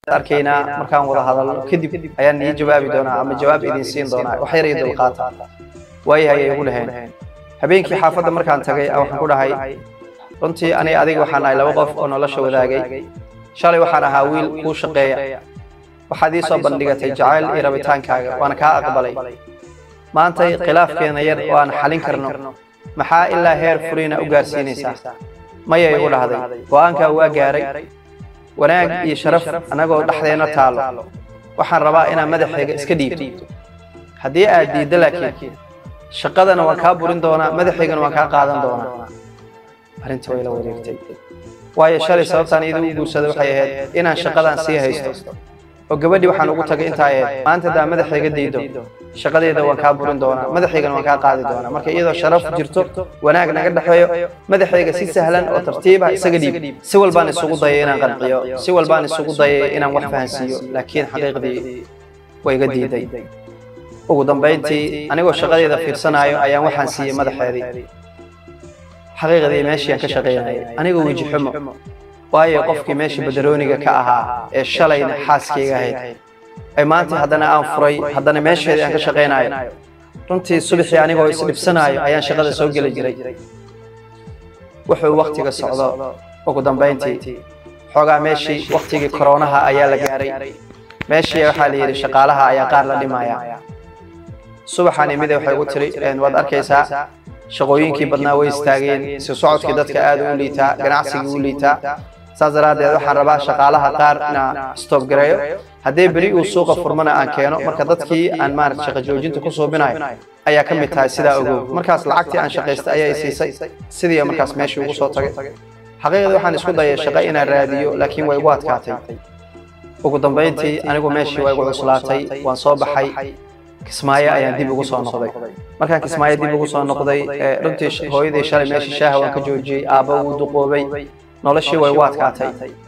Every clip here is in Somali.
arkaynaa markaan wada hadalno kadib ayaan nii jawaabi doonaa ama jawaab idin siin doonaa wax yar iyo dulqaata waayahay ay igu dhaheen habeenkii xaafadda markaan tagay waxaan ku dhahay runtii aniga adiga waxaan ahay laba qof oo nolosha wadaagay shalay waxaan ahaa wiil kuu shaqeeya waxaad ii soo bandhigatay jacayl iyo rabitaankaaga waana kaa aqbalay maantay khilaafkeena yar oo aan xalin karno maxaa ilaa heer furiina u gaarsiinaysaa maya igu dhahday go'aankaa waa gaaray wanaag iyo sharaf annagoo dhexdeenna taallo waxaan rabaa inaad madaxayga iska dhiibto haddii aad diiddo laakiin shaqadana waan kaa burin doonaa madaxaygana waan kaa qaadan doonaa arrintii way la wareegtay waayo shalay sababtaan iyada u guursaday waxay ahayd inaan shaqadan sii haysto oo gabadhii waxaan ugu tagay intaa ahayd maanta haddaa madaxayga diido shaqadeeda waan kaa burin doonaa madaxaygana waan kaa qaadi doonaa marka iyadoo sharaf jirto wanaag naga dhexeeyo madaxayga si sahlan oo tartiiba isaga dhiib si walbaan isugu dayay inaan qanciyo si walbaan isugu dayay inaan wax fahansiiyo laakiin xaqiiqdii way iga diiday ugu dambayntii anigoo shaqadeeda fiirsanaayo ayaan waxaan siiyey madaxeedii xaqiiqdii meeshii aan ka shaqaynayay anigoo weji xumo waayo qofkii meeshii badarooniga ka ahaa ee shalayna xaaskayga ahayd ay maanta haddana aan furay haddana meesheedii aan ka shaqaynayo runtii subaxii anigoo isdhibsanaayo ayaan shaqada soo geli jiray wuxuu wakhtiga socdo ugu dambayntii xoogaa meeshii wakhtigii koroonaha ayaa la gaaray meeshii waxaa la yidhi shaqaalaha ayaa qaar la dhimaya subaxaan imide waxay ugu tiri waad arkaysaa shaqooyinkii badnaa way istaageen si socodkii dadka aad u liitaa ganacsigii u liitaa saas daraaddeed waxaan rabaa shaqaalaha qaar inaan stoob gareeyo haddii beri uu suuqa furmana aan keeno marka dadkii aan maarata shaqa joojinta ku suubinayo ayaa ka mid tahay sidaa ogow markaas lacagtii aan shaqaystay ayaa i siisay sidii markaas meeshii ugu soo tagay xaqiiqdii waxaan isku dayay shaqo inaan raadiyo laakiin way igu adkaatay ugu dambayntii anigu meeshii waa igu cuslaatay waan soo baxay kismaayo ayaan dib ugu soo noqday markaan kismaayo dib ugu soo noqday runtii hooyadii shalay meeshii shaaha waan ka joojiyey aabba wuu duqoobay noloshii way ugu adkaatay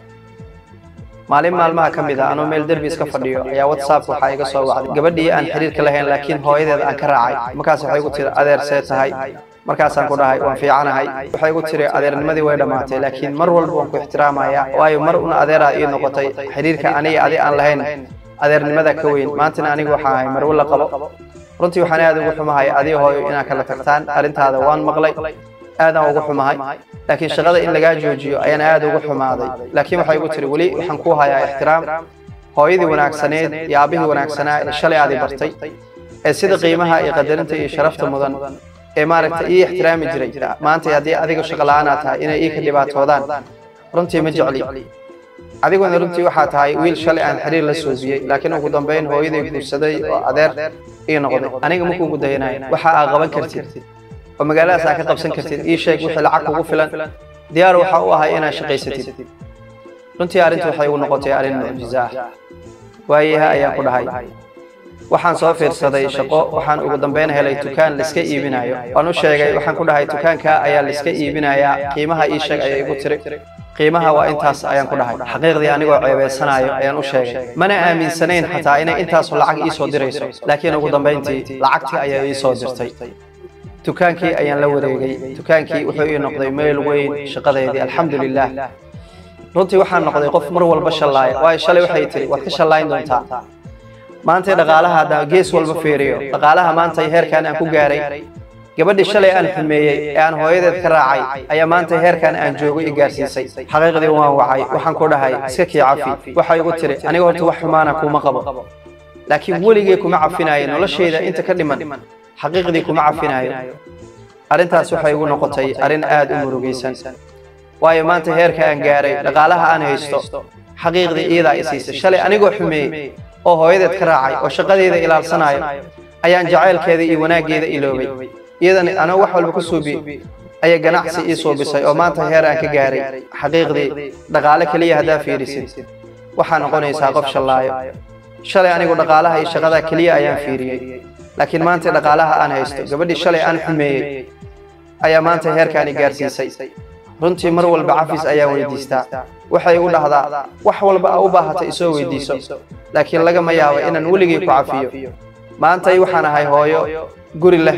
maalin maalmaha ka mid a anuu meel derbi iska fadhiyo ayaa whatsapp waxaa iga soo wacday gabadhii aan xiriirka lahayn laakiin hooyadeeda aan ka raacay markaas waxay igu tiri adeer see tahay markaasaan ku dhahay waan fiicanahay waxay igu tiri adeernimadii way dhammaatay laakiin mar walba waan ku ixtiraamaya waayo mar una adeeraa ii noqotay xiriirka aniga adi aan lahayn adeernimada ka weyn maantana anigu waxaan ahay marwo la qabo runtii waxaan aad ugu xumahay adii hooyo inaad kala tagtaan arrintaada waan maqlay aadaan ugu xumahay laakiin shaqada in lagaa joojiyo ayaan aad ugu xumaaday laakiin waxay igu tiri weli waxaan ku hayaa ixtiraam hooyadii wanaagsaneed iyo aabbihii wanaagsanaa ee shalay aadi bartay ee sida qiimaha iyo qadarinta iyo sharafta mudan ee maaragtay ii ixtiraami jiray maanta haddii adiga shaqo la'aanaa tahay inay ii ka dhibaatoodaan runtii ma jecli adiguna runtii waxaa tahay wiil shalay aan xiriir la soobiyey laakiin ugu dambayn hooyaday guursaday oo adeer ii noqday aniga ma kuugu dayanay waxa aad qaban kartid oo magaaladaas aad ka qabsan kartid ii sheeg wixii lacag kugu filan diyaar waxa u ahay inaad shaqaysatid runtii arrintu waxay igu noqotay arrin mucjiso ah waayaha ayaan ku dhahay waxaan soo fiirsaday shaqo waxaan ugu dambayn helay dukaan laiska iibinayo waan u sheegay waxaan ku dhahay dukaanka ayaa laiska iibinayaa qiimaha ii sheeg ayay igu tiri qiimaha waa intaas ayaan ku dhahay xaqiiqdii anigoo ceebaysanayo ayaan u sheegay mana aaminsanayn xataa inay intaasu lacag ii soo dirayso laakiin ugu dambayntii lacagtii ayaa ii soo dirtay dukaankii ayaan la wareegay dukaankii wuxuu ii noqday meel weyn shaqadeedii alxamdu lilah runtii waxaan noqday qof mar walba shallaaya waayo shalay waxay tiri waad ka shallayn doontaa maantay dhaqaalaha haddaan gees walba fiiriyo dhaqaalaha maantay heerkan aan ku gaaray gabadhii shalay aan xumeeyey ee aan hooyadeed ka raacay ayaa maanta heerkan aan joogay i gaarsiisay xaqiiqdii waan wacay waxaan ku dhahay iska kii cafi waxay igu tiri aniga horta wax xumaana kuma qabo laakiin weligay kuma cafinayo noloshayda inta ka dhiman xaqiiqdii kuma cafinayo arrintaas waxay igu noqotay arrin aad u murugaysan waayo maanta heerka aan gaaray dhaqaalaha aan haysto xaqiiqdii iyadaa i siisay shalay anigoo xumeeyey oo hooyadeed ka raacay oo shaqadeeda ilaalsanayo ayaan jacaylkeeda iyo wanaaggeeda iloobay iyadana anoo wax walba ku suubi ayay ganacsi ii suubisay oo maanta heer aan ka gaaray xaqiiqdii dhaqaale keliya haddaa fiirisid waxaa noqonaysaa qof shallaayo shalay anigu dhaqaalaha iyo shaqada keliya ayaan fiiriyey laakiin maanta dhaqaalaha aan haysto gabadhii shalay aan xumeeyey ayaa maanta heerkaani gaarsiisay runtii mar walba cafis ayaa weydiistaa waxay igu dhahdaa wax walba a u baahata isoo weydiiso laakiin lagama yaabo inaan weligay ku cafiyo maantay waxaan ahay hooyo guri leh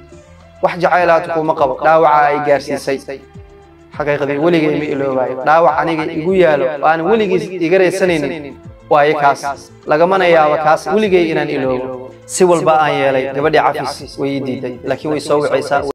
wax jacaylaatu kuma qabo dhaawaca ay gaarsiisay xaqiiqdii weligay ma iloobayo dhaawac aniga igu yaalo oo aan weligiis iga raysanaynin waaye kaas lagamana yaabo kaas weligay inaan iloobo si walba aan yeelay gabadhii cafis way ii diiday laakiin way soo wicaysaa